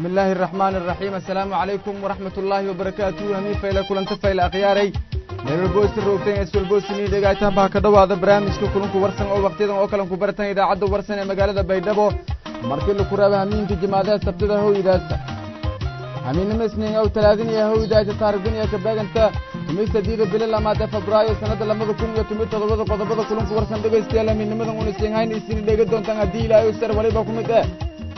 بسم الله الرحمن الرحيم السلام عليكم ورحمة الله وبركاته همي فايلة كلن تفايلة أخياري meel boosti roogteen iswal boostini dhegaytaan baa ka dhowaada barnaamijka kulanku warsan oo wakhtiyadan oo kalan ku baratan idaacadda warsan ee magaalada baydhabo markii la kuraaba hamiinka jimaadaha sabtida howdaasa hamiinnimo isniin ow talaadiniya howdaasa taarigduniya ka beeganta tumista diida bilo lamaad ee febraayo sannadda labada kun iyo tomiyo toddobada qodobada kulanku warsan dhegaystayaal hamiinnimadan una siinhayn isini dheega doontaan haddii ilaahay sar waliba ku mid eh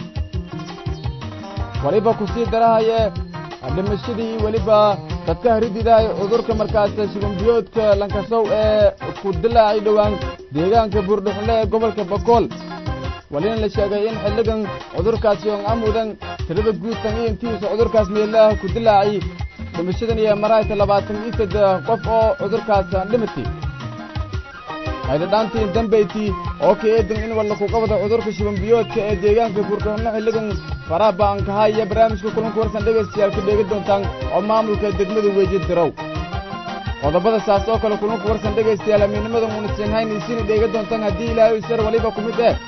waliba ku sii darahaye dhimashadii weliba dadka harididahay cudurka markaas shigumbiyoodka lankasow ee ku dilaacay dhowaan deegaanka buurdhuxunle ee gobolka bakool walina la sheegay in xilligan cudurkaasi oon amudan tirada guudtan iyo intiisa cudurkaas meelaah ku dilaacay dhimashadan iyo maraayta labaatan iyo saddex qof oo cudurkaas dhimatay haydadhaantiin dambayti oo ka eedan in walla ku qabada cudurka shibambiyoodka ee deegaanka buurdhuxunle xilligan faraaba'ankaha iyo barnaamijka kulanku warsan dhegaystayaal ka dheega doontaan oo maamulka degmada weeji dirow qodobada saas oo kale kulanku warsan dhegaystayaal amiinnimadan uuna siinhayn isina dheega doontaan haddii ilaahay sar waliba ku mid eh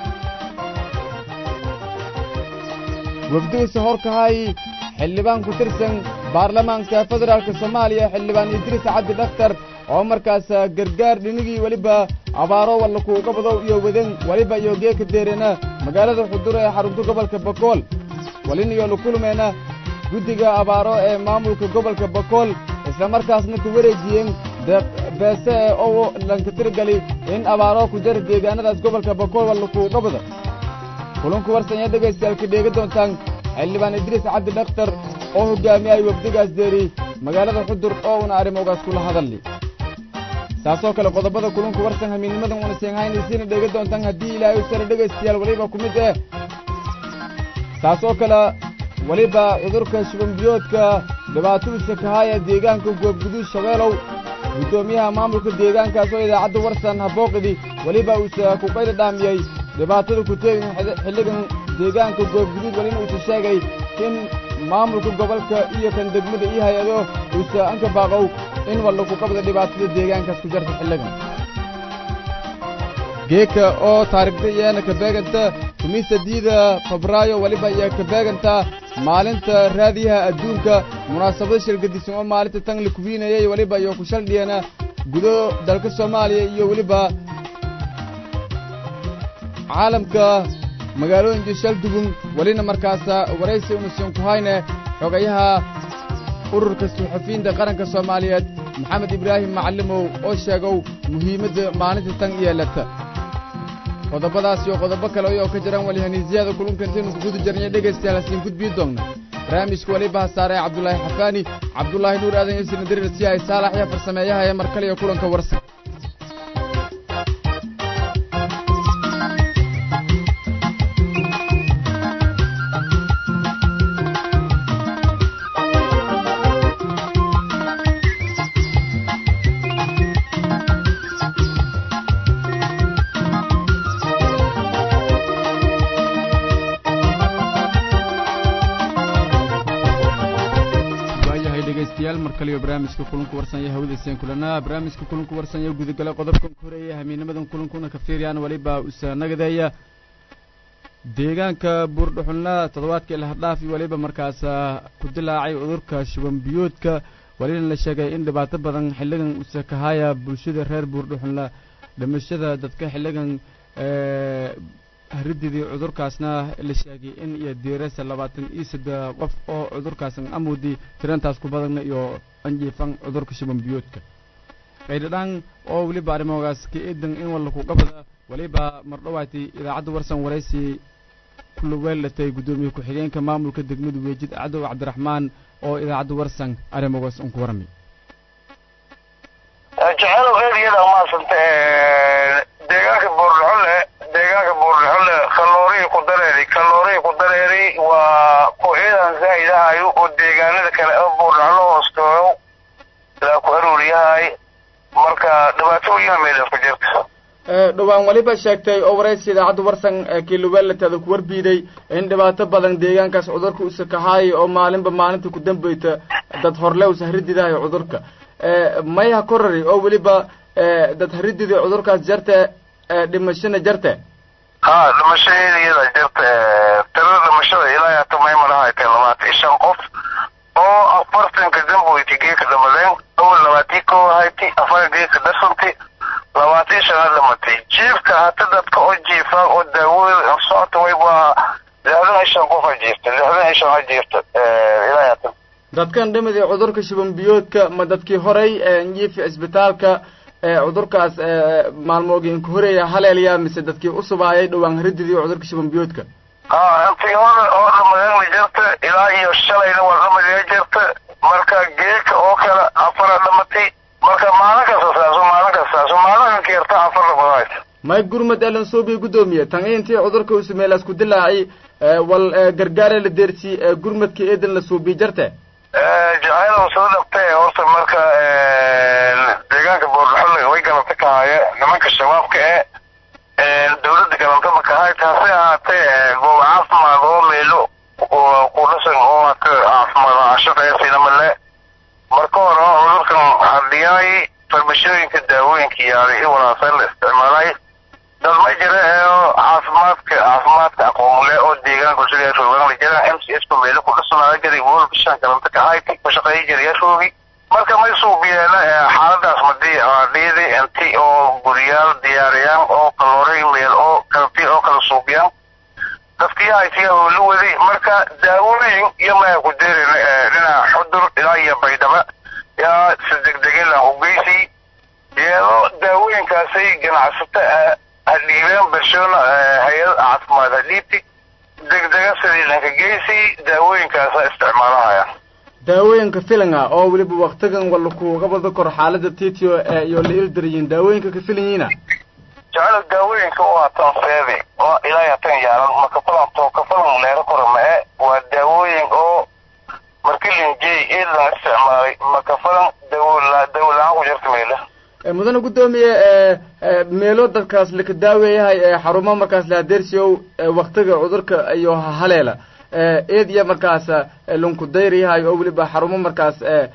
wafdigiisa horkahay xildhibaan ku tirsan baarlamaanka federaalka soomaaliya xildhibaan idriis cabdi dhakhtar oo markaas gargaar dhinigii weliba abaaro walla kuuga badow iyo wadan weliba iyo geeka deerena magaalada xuduro ee xarunta gobolka bakool walin iyo lukulmeena guddiga abaaro ee maamulka gobolka bakool isla markaasna ku wareejiyeen beese ee oo lankatirgali in abaaro ku jara deegaanadaas gobolka bakool walla kuuga bado kulanku warsanya dhegaystayaal ka dheega doontaan xildhibaan idriis cabdi dhakhtar oo hoggaamiyay wafdigaas deeri magaalada xudur oo una arrimogaas kula hadalli saasoo kale qodobada kulunku warsan hamiinnimadan una seenhaynaysiina dheega doontaan haddii ilaahay sare dhegaystayaal weliba ku mid eh saasoo kale weliba cudurka shibambiyoodka dhibaatadiisa kahaaya deegaanka goobguduud shabeelow guddoomiyaha maamulka deegaankaas oo idaacadda warsan habooqidi weliba uuse ku qayli dhaamiyey dhibaatada ku teegin xilligan deegaanka goobguduud welina uuse sheegay in maamulka gobolka iyo kan degmada iyo hay-ado uuse anka baaqow in walla ku qabda dhibaatada deegaankaas ku jarta xilligan geeka oo taarigda iyaana ka beeganta tumista diida febraayo weliba iyo ka beeganta maalinta raadiyaha adduunka munaasabado shirgadisan oo maalinta tan la kuwiinayay weliba iyo ku shaldhiyana gudo dalka soomaaliya iyo weliba caalamka magaalooyinka shaldugun welina markaasa waraysi unusan ku hayne xogayaha ururka suxufiyiinta qaranka soomaaliyeed maxamed ibraahim macallimow oo sheegow muhiimadda maalinta tan yeelata qodobadaas iyo qodobo kale oo ka jiraan walihaniisiyada kulunka intaynu ku guda jarnay dhegaystayaal hasiin gudbii doonna barnaamijka weliba hasaare cabdulaahi xafaani cabdulaahi nuur aadan iyo sinadirir siyahay saalax iyo farsameeyaha ee mar kale iyo kulanka warsan barnaamijka kulanku warsanya hawadayseen kulanaa barnaamijka kulanku warsanya gudagala qodobkan ku horeeya hamiinimadan kulankuna ka fiiriyaan weliba usa nagadeeya deegaanka buurdhuxulna toddobaadkii lahadhaafi weliba markaas ku dilaacay cudurka shibambiyoodka welina la sheegay in dhibaato badan xilligan usa kahaaya bulshada reer buurdhuxulna dhimashada dadka xilligan harididii cudurkaasna la sheegay in iyo diirasa labaatan iyo saddex qof oo cudurkaas amuudi tirantaas ku badanna iyo anjiifan cudurka shibambiyoodka qaydhadhaan oo weliba arrimogaas ka eedan in walla ku qabada weliba mardhawaati idaacadda warsan waraysi kulaweelatay guddoomiye ku-xigeenka maamulka degmada weejid cadow cabdiraxmaan oo idaacadda warsan arrimogaas un ku warmay jecelow eediyada maasanta deegaanka buurdhaxole deegaanka buurdhaxole kaloorii ku dareeri kaloorii ku dareeri waa ku ciidan zaa'id ahayo oo deegaanada kale oo buurdhaxlo hoostooyo ilaa ku aruuriyahay marka dhibaato weyna meelas ku jirta dhowaan weliba sheegtay oo waraysi idaacadda warsan kiiluweelataada ku warbiiday in dhibaato badan deegaankaas cudurka usa kahaayay oo maalinba maalinta ku dambayta dad horle usa harididahayo cudurka mayha korari oo weliba dad haridida cudurkaas jarte dhimashana jarte ha dhimashadeeda iyada jirta tirada dhimashada ilaa hata may marahaytay labaatan iyo shan qof oo afartanka damboyti geeka dhamadeen awal labaatii koo hayti afar geeka darsantay labaatan iyo shanaad dhamatay jiifka hata dadka oo jiifa oo daawooda socota way waa lixdan iyo shan qof a jiifta lixdan iyo shan a jiifta ilaa hata dadkan dhimidii cudurka shuban biyoodka ma dadkii horay njiifi cisbitaalka cudurkaas maalmoogin ka horeeya haleelya mise dadkii usubaayay dhowaan harididii cudurka shuban biyoodka ha intii hore oo dhamadeena jirta ilaa iyo shalayna waa dhamadee jirta marka geeka oo kale afara dhamatay marka maalin kasta saaso maalin kasta saaso maalinkan keerta afar dhamadays may gurmad elan suubi gudoomiye tan intii cudurka usumeelaas ku dilaaci wal gargaare la deersi gurmadka eedan la suubi jarte jacayl soo dhabtay horta marka deegaanka boordhaxolle way galanta ka haya nimanka shabaabka e dawladda galanta ma kahay taase ahaatee goob caafimaad oo meelo ku dhasan oo hata caafimaad ashaqeysayna male marka hore cudurkan hadhiyaay farmashooyinka daawooyinka yaalay i walaaseen la isticmaalay dad ma jira ee caafimaadka caafimaadka aqoonle oo deegaanka sida roogan la jira m c s ku meelo ku dhasanaayo jiray wol bishan galanta ka haytay ku shaqeeya jiray roogi marka may suubiyeena xaaladaas madii dhiidi inti oo guriyaal diyaariyaan oo kalooray meel oo kalti oo kala suubiyaan dadkii haytiya oo la waday marka daawooyin iyo maya ku deerin dhinaca xudur ilaa iyo baydhaba yaa si degdegin la ugeysi iyadoo daawooyinkaasay ganacsato hadhiibeen bulshona hay-ad caafimaad hadhiibti degdega sidii dhanka geysi daawooyinkaasa isticmaalahaya daawooyinka filanga oo weliba waktigan wala kuuga bada kor xaalada titio iyo la ildaryiin daawooyinka ka filanyiina jecelo daawooyinka oo hatan seedi oo ilaa hatan yaalan makafalanto kafalan leero kora ma-e waa daawooyin oo markilinjey eedan isticmaalay makafalan dawola dawola-aan ku jirta meela mudane guddoomiye meelo dadkaas laka daaweeyahay xarumo markaas lahadeersiyow waktiga cudurka iyo haleela eed iyo markaas lunku dayriyahay oo weliba xarumo markaas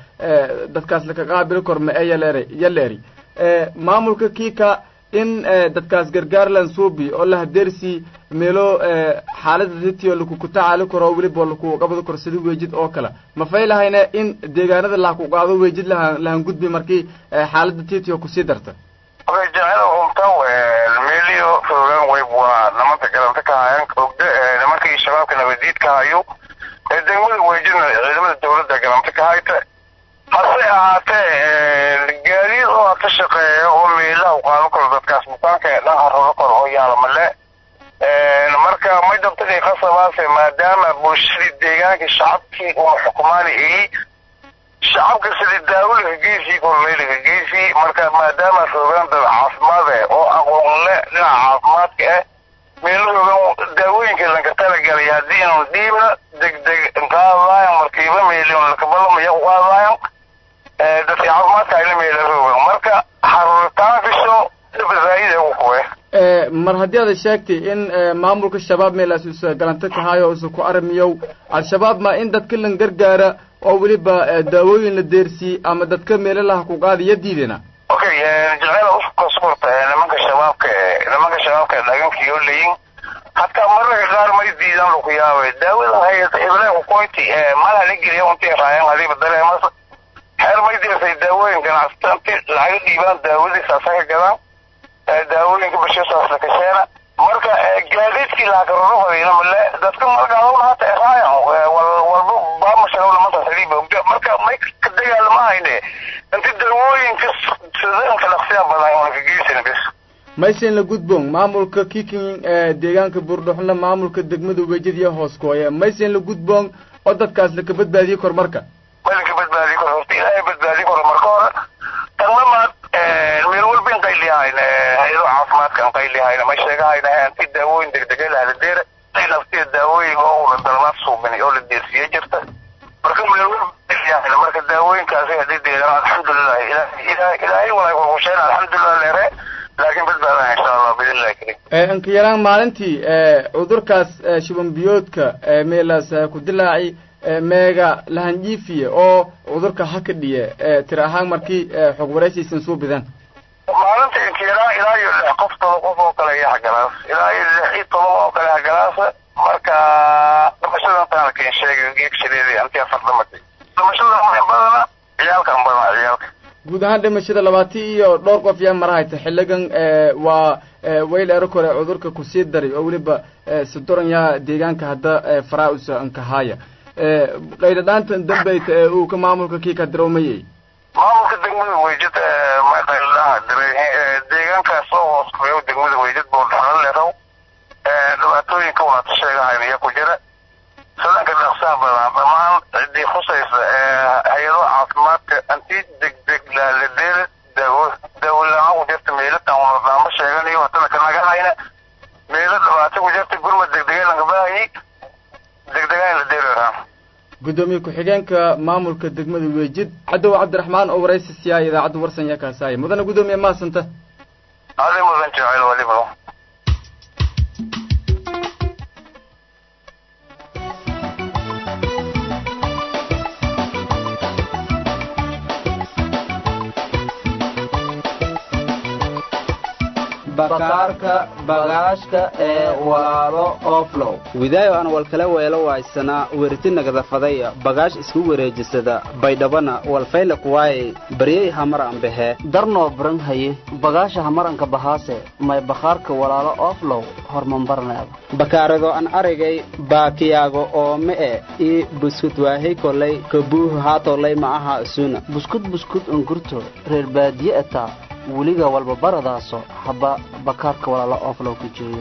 dadkaas laka qaabili korma ee yaleer yaleeri maamulka kiika in dadkaas gargaar lansuubi oo lahadeersi meelo xaalada titio lakuku tacaali karo oo weliba laku qabadi karo sida weejid oo kale ma fay lahayne in deegaanada lahaku qaado weejid lahan lahan gudbi markii xaalada titio kusii darta jecel umta meeliyo roogaan weyb waa nimanta galanta ka hayan ogda nimankii shabaabka nabadiid ka hayo degmada weejidna ciidamada dawladda galanta ka hayta hase ahaatee gaadiid oo hata shaqeeya oo meelaha u qaadan karo dadkaas bukaanka ee dhan hararo karo oo yaala male marka may dabtadii qasabaase maadaama bulshadii deegaankii shacabkii una xukumaani igi shacabka sidii daawolika geysii korleylika geysii marka maadaama roogaan dad caafimaad eh oo aqoon le dhinaca caafimaadka ah meelo roogan daawooyinka lanka talagalay haddii inu dhiibna degdeg qaadaayan markiiba meelin lakabalamaya u qaadaayan dadka caafimaadka ayla meela roogan marka xaruritaankiso dhibasaayida ugu kuwe mar haddii aad sheegtay in maamulka shabaab meelaas usa galanta kahayo usa ku armiyow al-shabaab ma in dadka lan gargaara oo weliba daawooyin la deersii ama dadka meelo laha ku qaadiya diidena okay jecel uskasuurta nimanka shabaabka nimanka shabaabka dhagankiyo leyin hataa mararka qaar may diidaan laku yaabay daawada hayata ibrahim kukoyti malaha la geliya untii raayan hadiiba dareemas xeer may dirsay daawooyin ganacsata inti lacaga dhiibaan daawadiisa asaga gadaan daawooyinka bashisaas la kasheena marka gaadiidkii lahakaroro fadhiina male dadka markaaduna hata raayan walba baamashaga lamantaas hadiiba ogda marka may ka dagaalama hayne inti daawooyinka sidanka dhaqsiya badan una ka geysan bis maysen la gudboon maamulka kiking deegaanka buurdhuxunle maamulka degmada weejadiya hoos kooye maysen la gudboon oo dadkaas laka badbaadiye kor marka malinka badbaadi kor horta ilaahay badbaadi kor marka hore tanlamaad meel walba in qayliyahayn hay-ado caafimaadka an qayliyahayna may sheegahayna anti daawooyin degdega lahaladeera ay naftiya daawooyin oo una dalmaad suubin oo la deersiye jirta marka meel walba qayliyahayna marka daawooyinkaasi hadii deedan alxamdulilah ilahay ilaahay walaay kurkusheen alxamdulilah leere laakiin badbaadana insha allah biidnillahi karim inka yaraan maalintii cudurkaas shuban biyoodka meelaas ku dilaaci meega lahanjiifiye oo cudurka haka dhiye tir ahaan markii xog wareysaysan soo bidaan maalinta inkiyaraa ilaa iyo lix qof toban qof oo kale iyo hagalaas ilaa iyo lix iyo toban oo kale hagalaasa marka dhimashada intaana kin sheegay geegsideedii anti afar dhamatay dhimashada ma badana ciyaalkan badana ciyaalka guud ahaan dhimashada labaati iyo dhowr qof yaa marahayta xiligan waa wayl ero kore cudurka kusii daray oo weliba sidoran yaha deegaanka hadda faraa-usa ankahaya qaydadhaantan dambayta ee uu ka maamulka kii ka dirawmayay maamulka degmada weydad may qaydadhaha diray deegaankaas oo hoos kureeyo degmada weydad boo dhaxlo leerow dhibaatooyinka waata sheegahayn iyo ku jira sadanka dhaqsaha badan dhammaan ciddii khusaysa hay-ado caafimaadka anti degdeg laaladeer daawo daawolaa ku jirta meelatan unadaama sheeganayo hatana kanaga hayna meelo dhibaato ku jirta gurmad degdega langabaahayay degdegaan la deeraraa guddoomiye ku-xigeenka maamulka degmada weejid cadow cabdiraxmaan oo waraysi siyaaya idaacadda warsan yaa kaasaaya mudane guddoomiye maasanta adi mudan jecel waliba bakaarka bagaashka ee walaalo oflow widaayo aan walkala weelo waaysanaa weriti nagadafadaya bagaash isku wareejisada baydhabana walfayla kuwaayey baryey hamar ambahe darnoo baran haye bagaasha hamaranka bahaase may bakhaarka walaalo oflow hormambarneeda bakaarado an aragay baakiyaago oo me'e ii buskud waahey kolay kabuuhu haatolay ma aha isuna buskud buskud ungurto reer baadiye etaa weliga walba baradaaso haba bakaarka walaalo oflow ku jeeyo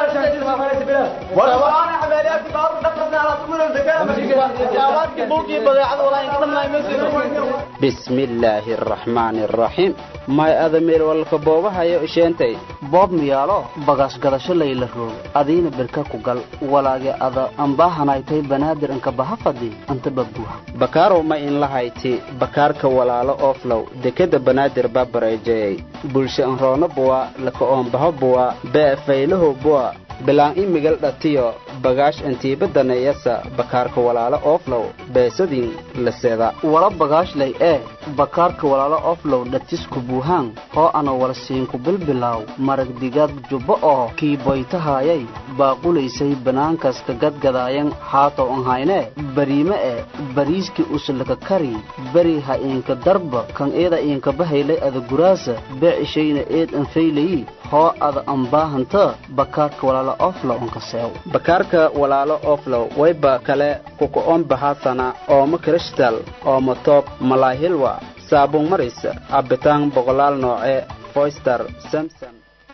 bismillaahi araxmaani araxiim may adameel walka boobahayo isheentay boob miyaalo bagaas gadasho layla roog adiina birka ku gal walaage ada ambaahanaytay banaadir inka baha fadhi anta babuuha bakaarow ma in lahayti bakaarka walaalo oflow dekeda banaadir babareejeyey bulsho anroono buwa laka oombaho buwa bee faylaho buwa bilaan i migal dhatiyo bagaash antiibadanayasa bakaarka walaalo oflow beesadin laseda wala bagaashlay ee bakaarka walaalo oflow dhatisku buuhaan hoo ana wala siinku bilbilaaw marag digaad jubbo oo kii boytahaayay baaqulaysay banaankas ka gadgadaayan haatow anhaynee bariime e bariiskii uslaka kari beri ha iinka darba kan eeda iinka bahaylay ada guraasa beecishayna eed anfaylayi hoo ada ambaahanta bakaarka walaalo oflow ankaseew bakaarka walaalo oflow wayba kale kuka-oon bahaasana ooma krishtal ooma toob malaahilwa saabun maris cabitaan boqolaal nooce foyster samson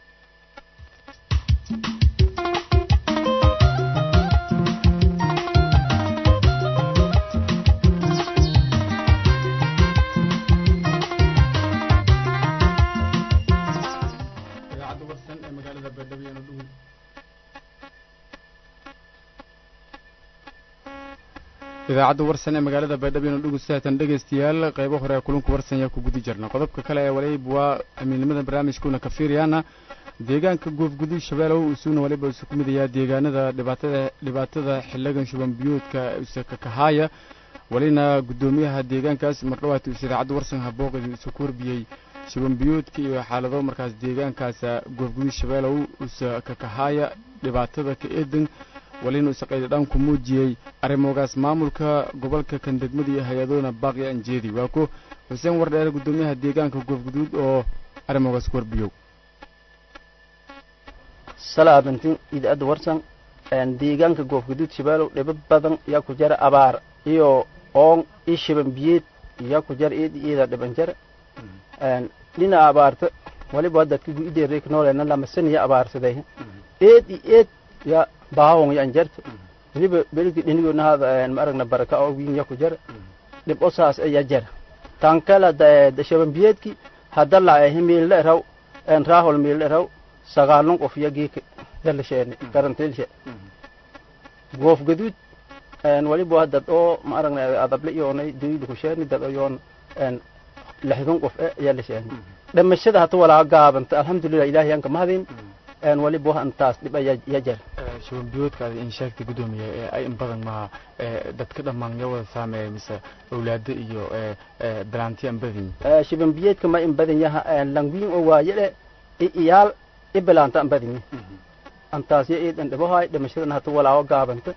idaacadda warsan ee magaalada baydhabo inu dhugu saatan dhegaystayaal qaybo hore ee kulunka warsan yaa ku gudi jirna qodobka kale ee waliba waa amiilnimada barnaamijkuuna ka fiiriyaana deegaanka goofgudud shabeelow isuuna waliba isu ku midayaa deegaanada dhibaatada dhibaatada xiligan shuban biyuudka isakakahaaya walina guddoomiyaha deegaankaas mardhawaati us idaacadda warsan habooqid isu ku warbiyey shuban biyuudka iyo xaalado markaas deegaankaas goofgudud shabeelow isakakahaaya dhibaatada ka eedan walina isaqaydadhaan ku muujiyey arrimogaas maamulka gobolka kan degmada iyo hay-adoona baaqi anjeedi waa ku xuseen wardheere guddoomiyaha deegaanka goofguduud oo arrimogaas ku warbiyow salaabantin idaacadda warsan deegaanka goofguduud shabeelow dhibo badan yaa ku jara abaar iyo oon i shiban biyeed yaa ku jara eed iyada dhiban jara dhina abaarta waliba dadka guideerek noolena lamasaniya abaarsaday eed i eed ya baahawon yan jarta waliba beligi dhinigoona hada ma aragna baraka oo wiin ya ku jara dhib o saas ya jara tankala shaban biyeedki hadda laahe miilna eraw raahol miilna eraw sagaalun qof ya geeka yalasheene garantiilshe goof gaduud waliba dad oo ma aragna adable iyoonay duyida kusheeni dad oyoon lixdun qof e yalasheene dhamashada hata walaa gaabanta alxamdulilah ilahi yanka mahadin waliba intaas dhib ya jara shuban biyoodkaada in sheegtay guddoomiye ee ay in badan maha dadka dhammaan ya wada saameeya mise awlaado iyo balaanti an badin shiban biyeedka ma in badan yaha langwiin oo waayele i iyaal i bilaanta an badinye antaas ya eed an dhibahaay dhimashadan hata walaawo gaabanta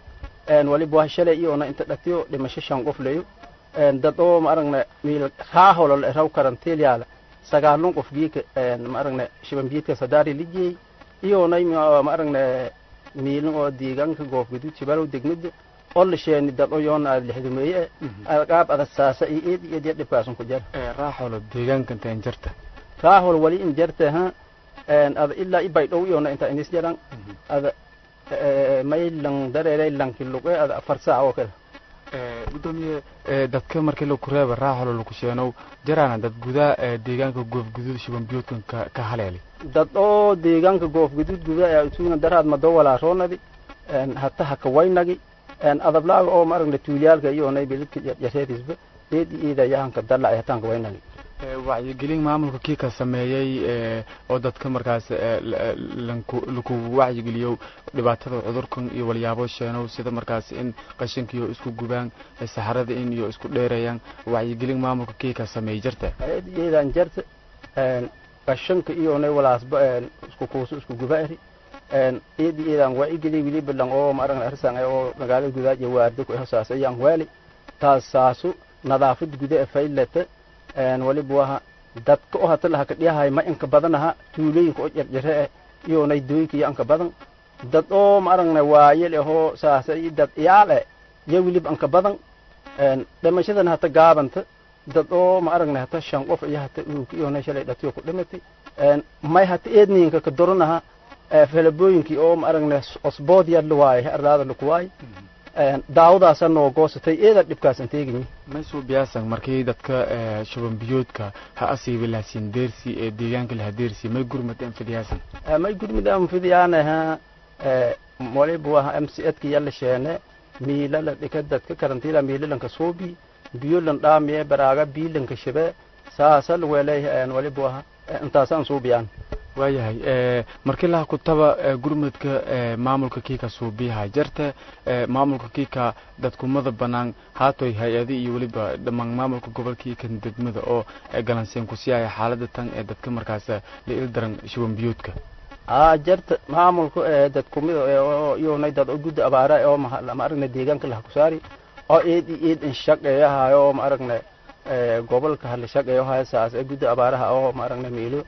waliba waa shalay iyoona inta dhatiyo dhimasho shan qof leyo dad oo ma aragna miil raaholo la raw karantiilyaala sagaalun qof giika ma aragna shibanbiidka sadaari lijiyey iyoonay ma aragna miilin oo deegaanka goofgudud jibalow degmada oo la sheeni dad oo yoona aad lixdumeeye qaab adag saasa iyo eed iyo eed dhibkaasun ku jara raaxolo deegaanka intaan jarta raahol wali in jarta ha ada ilaa ibay dhow iyoona inta inis jaran ada may lang dareeray lanki luqe ada afar saac oo kale gudoomiye dadka markii laku reeba raaxolo laku sheenow jaraana dad gudaa deegaanka goofguduud shibanbiyoodkan ka ka haleeli dad oo deegaanka goofgudud guda ayaa isuuna daraad mado walaaroonadi hata haka waynagi adablaaga oo maaragna tuulyaalka iyoonay bilidka jareedisba eed iida yahanka dala ay hataanka waynagi wacyigelin maamulka kii ka sameeyey oo dadka markaas laku wacyigeliyo dhibaatada cudurkan iyo walyaabo sheenow sida markaas in qashinkiyo isku gubaan saxarada in iyo isku dheerayaan wacyigelin maamulka kii ka sameeyey jarta eed iidan jarta qashanka iyoonay walaasba isku kuuso isku gubaari eed iidan wacyigeliy wiliba lang oo maaragna arsan oo magaalada gudaad iyo waardo ku hosaas ayaan waali taas saasu nadaafad guda faylata waliba waha dadka oo hata lahaka dhiyahay ma inka badanaha tuulooyinka oo jarjare eh iyoonay dooyinka iyo anka badan dad oo ma aragna waayel ahoo saasa iyo dad iyaal eh iyo weliba anka badan dhimashadan hata gaabanta dad oo ma aragna hata shan qof iyo hata uuk iyoonay shalay dhatiyo ku dhimatay may hata eedniinka ka doranaha falabooyinkii oo ma aragna osbood yadla waaye arlaada laku waaye daawadaasa noo goosatay eeda dhibkaasan teeginyi maysuu biyaasan markii dadka shubanbiyoodka ha asiibi lahasiin deersi ee deegaanka laha deersi may gurmad anfidiyaasan may gurmid anfidiyaanaha waliba waha m c edka yalla sheene miilala dhika dadka karantiila miilalanka suubi biyolan dhaamiye baraaga biilanka shabe saasal welay waliba waha intaasaan suubiyaan waayahay markii laha kutaba gurmadka maamulka kiika suubiyaha jarta maamulka kiika dadkumada banaan haatoy hay-adi iyo weliba dhammaan maamulka gobolkiikan degmada oo galanseen ku siiyaya xaalada tan ee dadka markaas la il daran shubanbiyoodka aa jarta maamulka ee dadkumida iyoonay dad oo gudda abaara oo ma aragna deegaanka laha kusaari oo eed i eed in shaqeeyahayo oo ma aragna gobolka hala shaqeeyahayo saas ee gudda abaaraha oo ma aragna meelo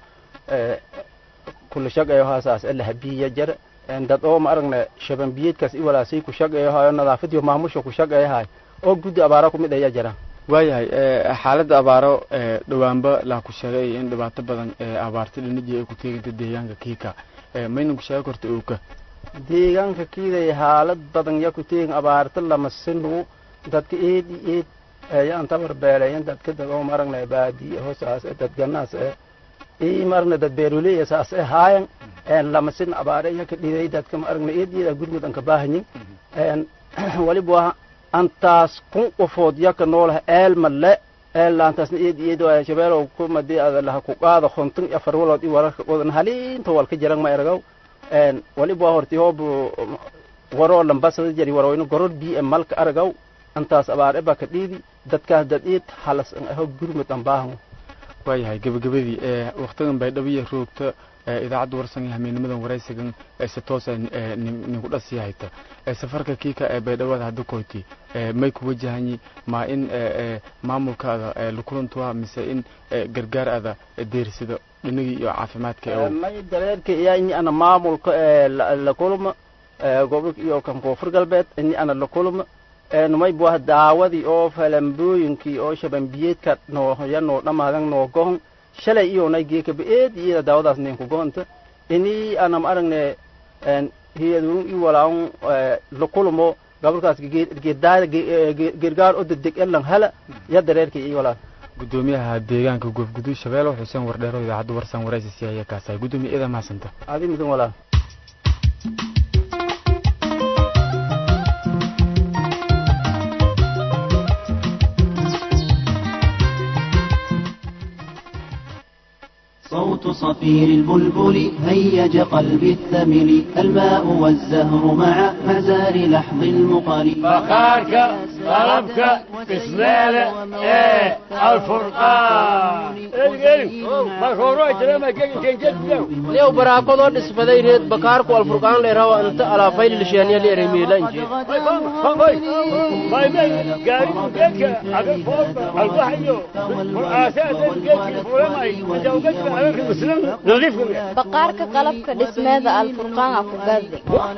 kula shaqeeyahaa saas ee lahabiya jar dad oo ma aragna shabanbiyeedkaas i walaasay ku shaqeeyahayo nadaafadiyo maamusha ku shaqeeyahay oo guddi abaara kumid ayaa jira waayahay xaaladda abaaro dhowaanba laa ku sheegay in dhibaato badan abaarta dhinajii ay ku teeganta deegaanka kiika maynan ku sheegi karta ooka deegaanka kiiday xaalad badan ya ku teegin abaarta lama sinu dadka eed i eed yaan tabar beeleeyan dadka dad oo ma aragna baadiye hoosaas dad ganaas eh i marna dad beeroley saas e haayan lama sin abaare yaka dhiday dadka ma aragna eed iyada gurmud anka baahanyin waliba waa antaas kun qofood yaka noolaha eelma le eelaantaasna eed iyad waa shabeelow kumadi ada laha ku qaada konton iyo afar walood i wararka qodan haliinta walka jaran ma eragaw waliba waa horti hoob waroo lambasada jari waroyno goror bi e malka aragaw antaas abaare baa ka dhiidi dadkaas dad eed halas an aho gurmud an baahan waayahay gabagabadii waktigan baydhabiya roogta idaacadda warsan hameennimadan waraysigan si toosa ninku dhasiya hayta safarka kiika ee baydhawada hadda koyti may ku wajahanyi ma in maamulkaada lakulantuwa mise in gargaar ada deersida dhinagii iyo caafimaadka may dareerka iya ini ana maamulka lakulma gobolka iyo kan koonfur galbeed ini ana lakulma numay buah daawadii oo falambooyinkii oo shabanbiyeedka nooya noo dhamaadan noo gohon shalay iyoonay geekaba eed iyada daawadaas ninku gohonta ini anam aragne hiyadun i walaun lakulmo gobolkaas gergaar oo degdeg elan hala ya dareerkii i walaan gudoomiyaha deegaanka goofguduu shabeelo xuseen wardheero idaacadda warsan waraysi siyaaya kaasahay gudoomiye ida mahadsanta adi mudan walaan صوت صفير البلبل هيج قلبي الثمل الماء والزهر مع مزار لحظ المقل فخارك qalabka dhismeeda ee alfurqaan lew baraakadoo dhisfaday reed bakaarku alfurqaan leerawa inta alaafaylilisheenya leeremiilanji baqaarka qalabka dhismeeda alfurqaan a ku gadi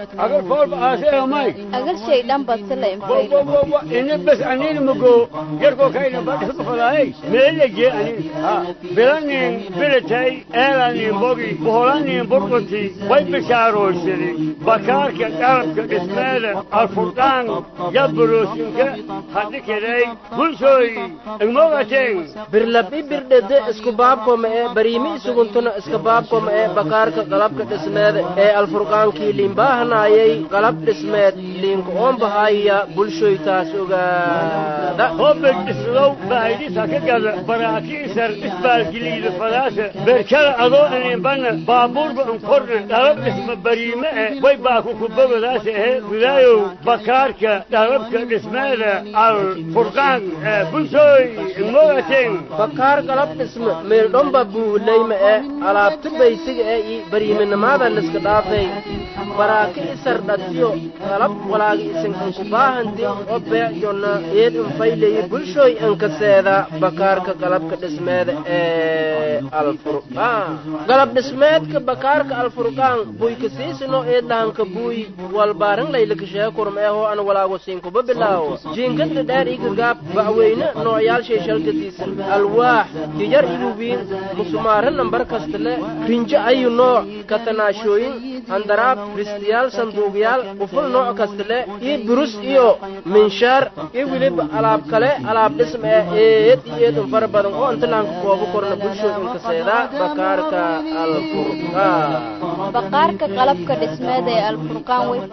agarshay dhan badsila ini bas anini mugo yarko kayna badhisu fadaay meelaje ani bilanin bilatay eelanin bogi boholanin burquti way bishaaroysani bakaarka qalabka dhismeeda alfurqaan yaburoosinka hadhikiday bulshooy igmogateen birlabi birdhede isku baabkoma ee bariimi isuguntuna iska baabkoma ee bakaarka qalabka dhismeeda ee alfurqaankii liinbaahanaayay qalab dhismeed liinka oonbahaya bulshoytaas ogaada hobed dhislow baahidisa ka gada baraakiisar isbaalgiliida fadaasa berkada adoo ininbana baabuurba inkorna dhalab dhisma bariime eh way baaku kubogadaasa ehe gudaayow bakaarka dhalabka dhismeeda alfurqaan ee bulshooy igmogateen bakaar qalab dhisme meeldhomba buulayma ee alaabta baysiga ee i bariiminimada liska dhaafay baraaki isar dhatiyo qalab walaagi isinkanku baahanti oo beecjonna eed infayleyi bulshooy inkaseeda bakaarka qalabka dhismeeda ee alfurqaan qalab dhismeedka bakaarka alfurqaan buykasiisino eedlahanka buuy walbaarin laylakasheekurm eehoo an walaago siinkuba bilaawo jiinkadda dheer igagaab ba'weyne noocyaalshay shalgadiisan alwaax jijar ilubiin musumaarin nambar kastale rinjo ayu nooc katanaashooyin handaraab ristiyaal sanduuqyaal quful nooc kastale iyo burus iyo minshaar iyo weliba alaab kale alaab dhism ee eed iyo eedun fara badan oo inta lahanka koobo korna bulshooda inkaseedaa bakaarka alfurqaan baqaarka qalabka dhismeeda ee alfurqaan way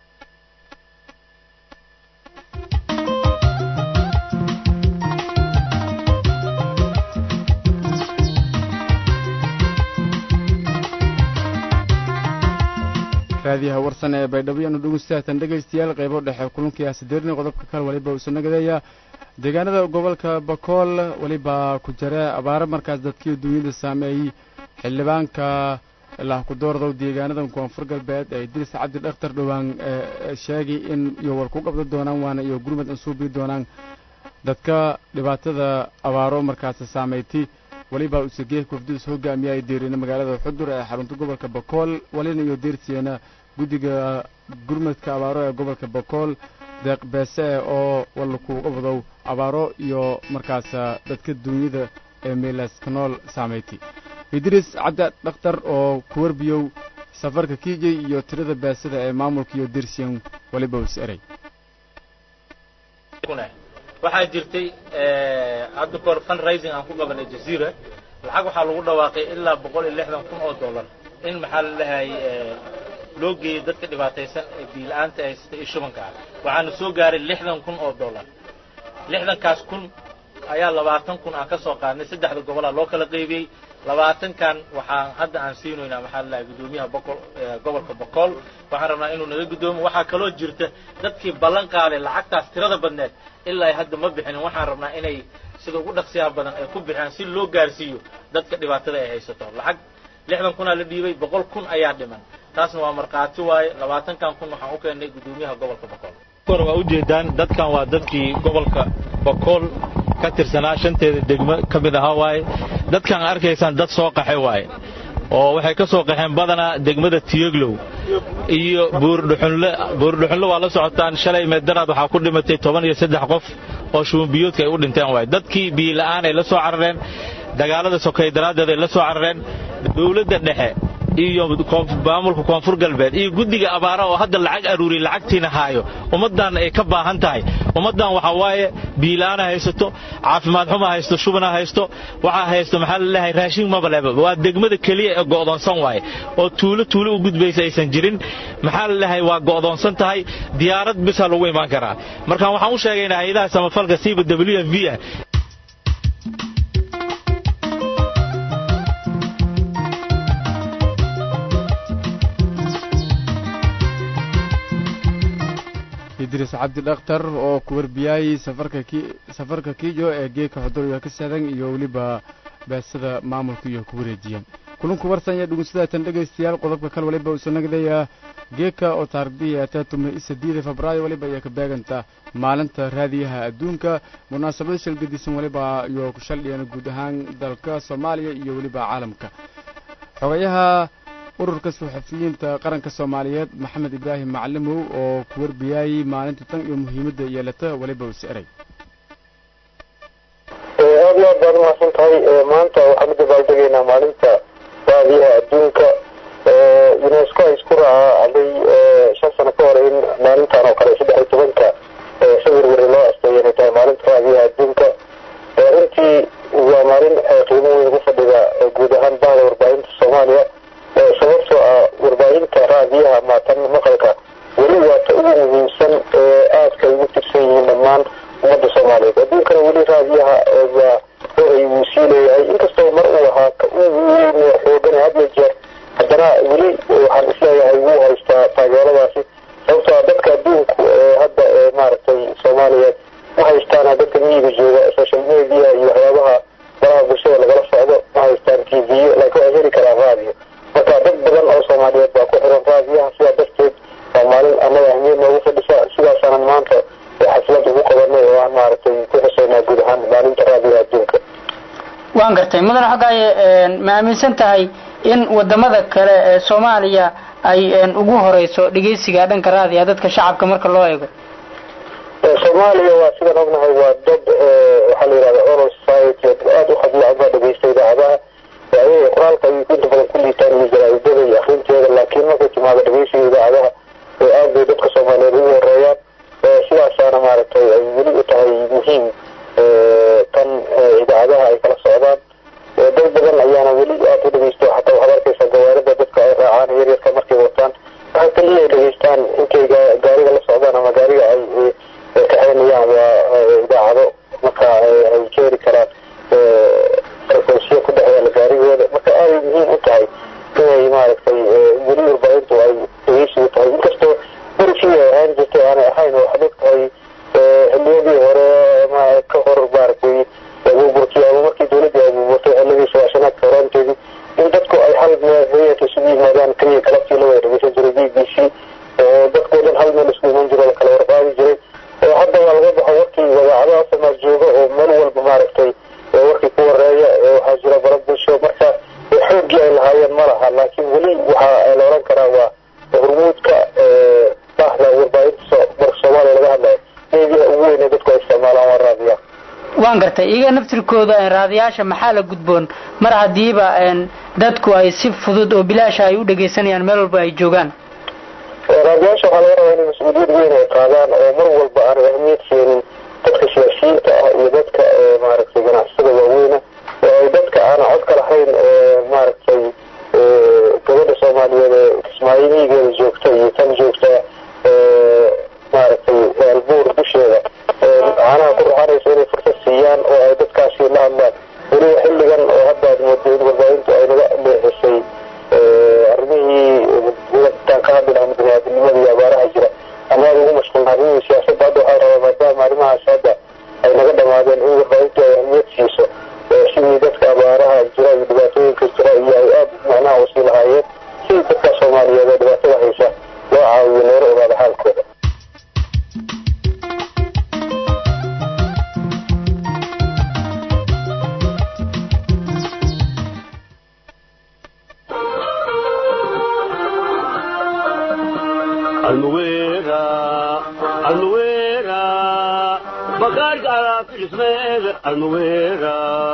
raadiyaha warsan ee baydhabo yaanu dhegeystaatan dhegaystayaal qaybo dhexe kulankii asideerni qodobka kale waliba uu sanagadeeya deegaanada gobolka bakool weliba ku jira abaaro markaas dadkii duunyada saameeyey xildhibaanka ilaah ku doordow deegaanadan koonfur galbeed ee idris cabdi dhakhtar dhowaan sheegay in iyo war ku qabda doonaan waana iyo gurmad ansuubii doonaan dadka dhibaatada abaaro markaas saameeytay weliba usageeh kofdus hogaamiye ay deerina magaalada xudur ee xarunta gobolka bakool walina iyo deersiyeena guddiga gurmadka abaaro ee gobolka bakool deeq beese oo walla kuuga wadow abaaro iyo markaas dadka duunyada ee meelaska nool saameeytay idriis cabdi dhakhtar oo ku warbiyow safarka kiijay iyo tirada beesada ee maamulka iyo deersiyan weliba us eray waxaa jirtay hadda kahor fundraising aan ku qabanay jaziira lacag waxaa lagu dhawaaqay ilaa boqol iyo lixdan kun oo dollar in maxaa la dhahay loo geeyey dadka dhibaataysan ee biila-aanta haysta iyo shubanka ah waxaana soo gaaray lixdan kun oo dollar lixdankaas kun ayaa labaatan kun aan ka soo qaadnay saddexda gobolaa loo kala qaybiyey labaatankan waxaan hadda aan siinaynaa maxaa la dhahay guddoomiyaha bokol gobolka bokool waxaan rabnaa inuu naga guddoomo waxaa kaloo jirta dadkii ballan qaaday lacagtaas tirada badneed ilaa hadda ma bixinin waxaan rabnaa inay sida ugu dhaqsiyaha badan ay ku bixiyaan si loo gaarsiiyo dadka dhibaatada ay haysato lacag lixdan kunaa la dhiibay boqol kun ayaa dhiman taasna waa markhaati waaye labaatankan kun waxaan u keennay guddoomiyaha gobolka bokool waa ujeedaan dadkan waa dadkii gobolka bokool ka tirsanaa shanteeda degmo ka mid ahaa waaye dadkan arkaysaan dad soo qaxay waaye oo waxay ka soo qaxeen badanaa degmada tiyoglow iyo buurdhuxunle buurdhuxunle waa la socotaan shalay meedaraad waxaa ku dhimatay toban iyo saddex qof oo shubanbiyoodka ay u dhinteen waaye dadkii biyila'aan ay la soo carareen dagaalada sokay daraaddeed ay la soo carareen dowladda dhexe iyo maamulka koonfur galbeed iyo guddiga abaara oo hadda lacag aruuriya lacagtiina haayo ummaddan ay ka baahan tahay ummaddan waxaa waaye biilaana haysato caafimaad xuma haysto shubana haysto waxaa haysto maxaa la leeyahay raashin mabaleba waa degmada keliya ee go'doonsan waaye oo tuulo tuulo u gudbaysa aysan jirin maxaa la leeyahay waa go'doonsan tahay diyaarad bisaa lagu imaan karaa marka waxaan u sheegaynaa hay-adaha samafalka siiba w f v ah idris cabdi dhakhtar oo ku warbiyayey safarka ki safarka kijo ee geedka xuduriga ka saadan iyo weliba baasada maamulka iyo ku wareejiyeen kulanku warsanya dhugunsidaatan dhegaystayaal qodobka kale waliba uusan nagdaya geeka oo taarikhdihi ataa tumay sideeda febraayo waliba ayaa ka beeganta maalinta raadiyaha adduunka munaasabada shalgadisan waliba iyo ku shaldhiyeen guud ahaan dalka soomaaliya iyo weliba caalamka xogayaha ururka suxufiyiinta qaranka soomaaliyeed maxamed ibraahim macalimow oo ku warbiyayey maalinta tan iyo muhiimadda yeelata waliba use eray aad iyo aad baad umahadsan tahay maanta waxaan u dabaaldegaynaa maalinta raadiyaha adduunka unesco ay isku raacday shan sano ka hor in maalintan oo kale saddex iyo tobanka february loo asteeyo inay tahay maalinta raadiyaha adduunka runtii waa maalin qiimo weyn ugu fadhida guud ahaan bahda warbaahinta soomaaliya sababtoo ah warbaahinta raadiyaha maatan maqalka weli waa ta ugu muhiimsan ee aadka ay ugu tirsan yihiin dhammaan ummadda soomaaliyeed adduunkana weli raadiyaha waa horay wuu sii leeyahay inkastoo mar uu ahaa ka ugu weyn ee xoogan had iyo jeer haddana weli waxaan isleeyahay wuu haystaa taageeradaasi sababtoo ah dadka adduunku ee hadda ee maaragtay soomaaliyeed ma haystaan dadka miyiga jooga social media iyo waxyaabaha baraha bulshada lagala socdo ma haystaan t v laakiin waa heli karaan raadiyo marka dad badan oo soomaaliyeed baa ku xiran raadiyaha sidaa darteed waa maalin annaga ahmiyad noogu fadhisa sidaasaanan maanta xaflad ugu qabanay oo aan maaragtay ku xuseynaa guud ahaan maalinta raadiyaha adduunka waan gartay mudane xogaaye ma aaminsan tahay in wadamada kale ee soomaaliya ay ugu horeyso dhegeysiga dhanka raadiya dadka shacabka marka loo eego soomaaliya waa sidaan ognahay waa dad waxaa la yidhahda oral society aada u hadla ama dhegeysta idaacadaha ayaga qoraalka ayay inta badan ku liitaan iyo jaraa'idada iyo akrinteeda laakiin markay timaado dhegeysiga idaacadaha aad bay dadka soomaaliyeed ugu horeeyaan sidaasaana maaragtay ay weli u tahay muhiim tan idaacadaha ay kala socdaan dad badan ayaana weli aad u dhegeysto xataa waxaad arkaysaa gawaarida dadka ay raacaan yaryarka markay wataan waxaa kaliya ay dhegeystaan intay gaariga la socdaan ama gaariga ay kaxeynayaan waa idaacado marka ay keeni karaan frequensiya ku dhexeeya gaarigooda marka aaday muhiim u tahay inay maaragtay weli warbaahintu ay dhegeysigu tahay inkastoo berigii ay ahaan jirtay aanay ahayn waxaad og tahay xiliyadii hore ma ka hor maaragtay abuuburkii ama markii dawladdii abuuburtay xilligii sagaashanaadka horaanteedii in dadku ay hal meel hayata isugu yimaadaan keliya galabtii la wada dhegeysan jiray b b c oo dadkoo dhan hal meel isku iman jiro lakala warqaadi jiray hadda waa laga baxo warkii wadaacadaha samaad jooga oo meel walba maaragtay warkii ku wareeya waxaa jira bara bulsho marka xooggii ay lahaayeen ma laha laakiin weli waxaa la oran karaa waa hormuudka bahda warbaahinta marka soomaaliya laga hadlayo meediyaha ugu weyn ee dadku ay isticmaalaan waa raadiyaha waan gartay iyaga naftirkooda raadiyaasha maxaa la gudboon mar haddiiba dadku ay si fudud oo bilaasha ay u dhegeysanayaan meel walba ay joogaan raadiyaasha waxaa laga rabaa inay mas-uuliyad weyn ay qaadaan oo mar walba aanay ahmiyad seenin dadka siyaasiyiinta ah iyo dadka maaragtay ganacsatada waaweyna oo ay dadka aan codka lahayn maaragtay gabadha soomaaliyeed ee kismaayihigeeda joogta iyo tan joogta maaragtay albuur dusheeda caanaha ku raxanaysa inay fursad siiyaan oo ay dadkaasi la hadlaan weliba xilligan oo hadda aad moodo in warbaahintu ay naga leexisay arrimihii tan ka hadli lahayn biniaadamnimada iyo abaaraha jira ama aada ugu mashquulna arrimihii siyaasadda hadda waxaa rabaa maadaama arrimahaas hadda ay naga dhamaadeen in warbaahintu ay ahmiyad siiso sidii dadka abaaraha jira iyo dhibaatooyinka jira iyo ay aada macnaha usii lahaayeen sidii dadka soomaaliyeed ee dhibaatada haysa loo caawiyo loola ogaado xaalkooda almuwera almuwera bakaarka alaafismeega almuwera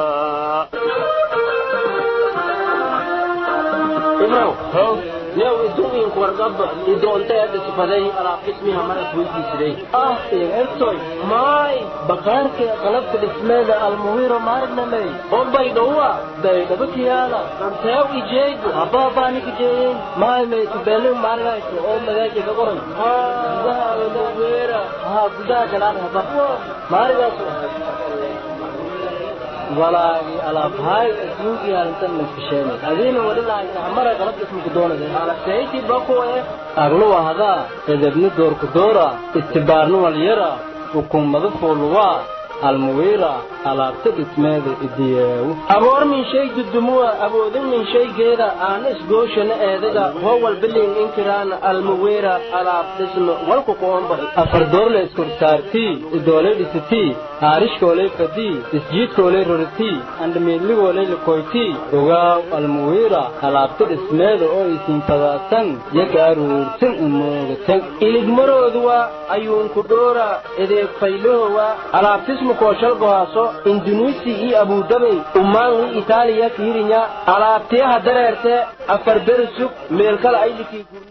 new iduwinku wargaba idoonteeda sifaday alaab ismiha maras weydiisiday ah eegtoy maay bakaarka qalabka dhismeeda almuwiro maarnamey ombay dhowa baydhaba kiyaala anteew ijeegu abaabaanikijeeyin maay maytubelin maargayso oo magaaja ka qoran gudaha almuwira haa gudaha galaan haba maarigaaso walaagi alaabhaay adduunkii halintan laskasheenay adiina wali lahaysa hamara qalab ismuku doonade alabtayti bakuwe aglu wahdaa edebni doorku doora istibaarni walyara hukuumadu fuuluwaa almuwiira alaabta dhismeeda idiyeewu aboor min shay dudumuwa awoodin min shaygeeda aana isgooshana eedaga howal bilin inkiraana almuwiira alaab dhisme walku qoombahay afar doorle iskorsaartii idoolay dhisitii haarishkoolay fadii isjiidkoolay roritii andhamiidligoolay likoytii ogaaw almuwiira alaabta dhismeeda oo isiinfadaasan yagaaruursan umoogatan iligmarooduwa ayuunku dhoora edeeg faylahowa alaabtismu kooshalgohaaso indunuisi iyo abudabey umaangi itaaliya kiirinya alaabtiyaha dareerte afar beri sug meelkala aylikii gurne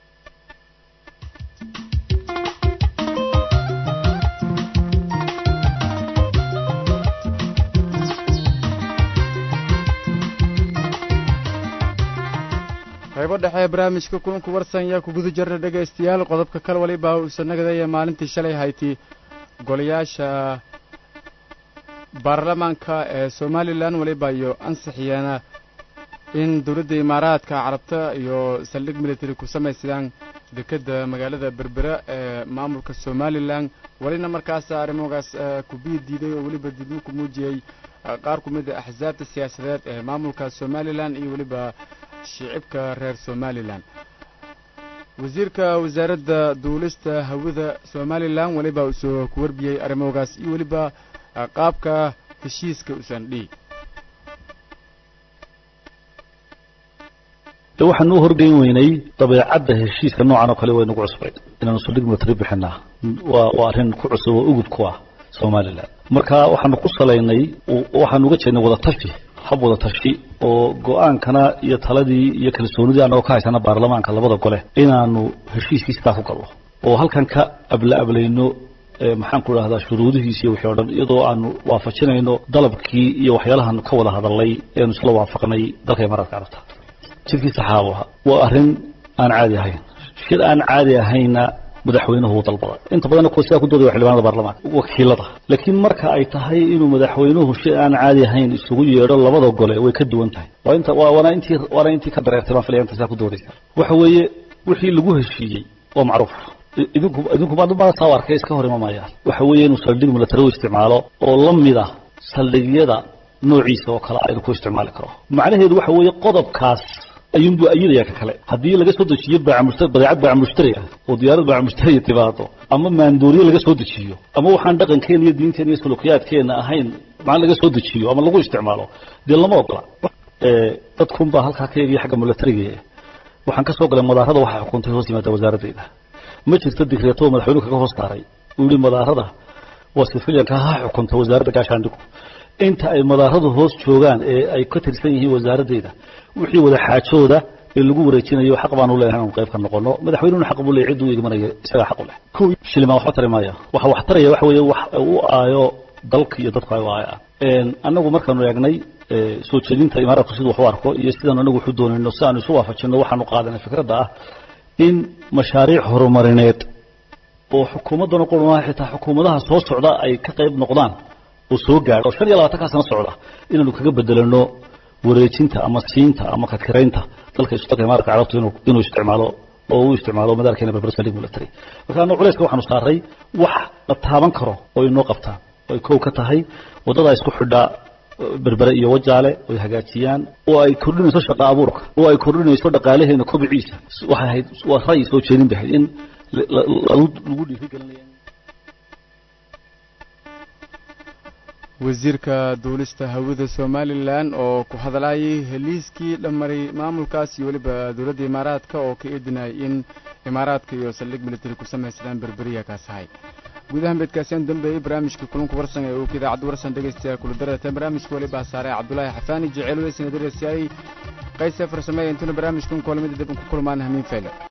qaybo dhexe ee barnaamijka kulanku warsan yaa ku guda jirna dhegaystayaal qodobka kal waliba uusa nagadaya maalintii shalay hayti golayaasha baarlamaanka ee somalilan waliba iyo ansixiyeena in dowladda imaaraadka carabta iyo saldhig military ku samaysadaan dekedda magaalada berbera ee maamulka somalilan welina markaas arrimogaas kubiyi diiday oo weliba didmo ku muujiyey qaar ku mid a axsaabta siyaasadeed ee maamulka somalilan iyo weliba shicibka reer somalilan wasiirka wasaaradda duulista hawada somalilan weliba usoo ku warbiyey arrimogaas iyo weliba qaabka heshiiska usan dhihi de waxaan u horgeyn weynay dabeecadda heshiiska noocan oo kale waynagu cusbayd inaanu saldhig military bixinaa waa waa arrin ku cusub oo ugub ku ah somalilan marka waxaanu ku salaynay waxaanu uga jeednay wadatashi hab wadatashi oo go-aankana iyo taladii iyo kalsoonidii annagoo ka haysana baarlamaanka labada gole inaanu heshiiskii sidaa ku galno oo halkan ka abla ablayno maxaan ku idhahdaa shuruudihiisi iyo wixii o dhan iyadoo aanu waafajinayno dalabkii iyo waxyaalahaanu ka wada hadalnay eanu isla waafaqnay dalka imaaraadka carabta jidkii saxaabaha waa arrin aan caadi ahayn shir aan caadi ahayna madaxweynuhu uu dalbada inta badanna kuwa sidaa ku doodaya xildhibaanada baarlamaanka wakiilada laakiin marka ay tahay inuu madaxweynuhu shir aan caadi ahayn isugu yeedho labada gole way ka duwan tahay waa inta waana intii waana intii ka dareertay baan filaya inta sidaa ku doodaysa waxa weeye wixii lagu heshiiyey waa macruuf idinku idinku ma saa arkay iska hor imamayaan waxa weeye inuu saldhig military u isticmaalo oo la mid ah saldhigyada noociisa oo kale aynu ku isticmaali karo macnaheedu waxa weeye qodobkaas ayuunbuu ayidaya ka kale haddii laga soo dejiyo baamushta badeecad baac mushtari ah oo diyaarad baac mushtariya timaado ama maandooriye laga soo dejiyo ama waxaan dhaqankeena iyo diinteena iyo sulukiyaadkeena ahayn macna laga soo dejiyo ama lagu isticmaalo dee lama ogola dadkunbaa halkaa ka eegaya xagga militariga waxaan ka soo galay madaarada waxaa xukuntay hoos yimaada wasaaradeyda ma jirto digreeto madaxweynuhu kaga hoos saaray uu yihi madaarada waa sifiliyanka ha xukunta wasaaradda gaashaandhigu inta ay madaaradu hoos joogaan ee ay ka tirsan yihiin wasaaradeyda wixii wada xaajooda ee lagu wareejinayo xaq baanu leeyahay inanu qayb ka noqono madaxweynuhuna xaq buu leeyahay cidduu igmanaya isagaa xaq u leh kow shilimaan waxba tari maaya waxa wax taraya waxa weeye wax u aayo dalka iyo dadku ay u aayaan annagu markaanu eegnay soo jeedinta imaaraadku siduu wax u arko iyo sidaanu anagu waxu doonayno si aanu isu waafajinno waxaanu qaadanay fikradda ah in mashaariic horumarineed oo xukuumaddana qurmaha xitaa xukuumadaha soo socda ay ka qayb noqdaan oo soo gaadho oo shan iyo labaatankaa sano socda inaanu kaga bedelano wareejinta ama siinta ama kadkiraynta dalka isudalka imaaratka carabtu inuu inuu isticmaalo oo uu isticmaalo madaalkeena berber saldhig military marka anu culayska waxaanu saaray wax la taaban karo oo inoo qabtaan oo ay kow ka tahay waddadaa isku xidhaa berbere iyo wajaale oy hagaajiyaan oo ay kordhinayso shaqa abuurka oo ay kordhinayso dhaqaalaheena kobiciisa waxay ahayd waa ra'yi soo jeedin bay ahayd in lagu dhiirigelinaya wasiirka duulista hawada somalilan oo ku hadlayay heliiskii dhammaray maamulkaas iyo weliba dowladda imaaraadka oo ka eedinayay in imaaraadka iyo saldhig military ku samaysadaan berberiya kaas ahay guudahan beedkaasiyaan dambeeyey barnaamijka kulanka warsan ee uu ka idaacadda warsan dhegaystayaal kula darata barnaamijka weliba saaray cabdulaahi xafaani jecel weysina darasiyaayey qayse farsameeya intuna barnaamijkan koolamida dib ku kulmaan hamiin fayle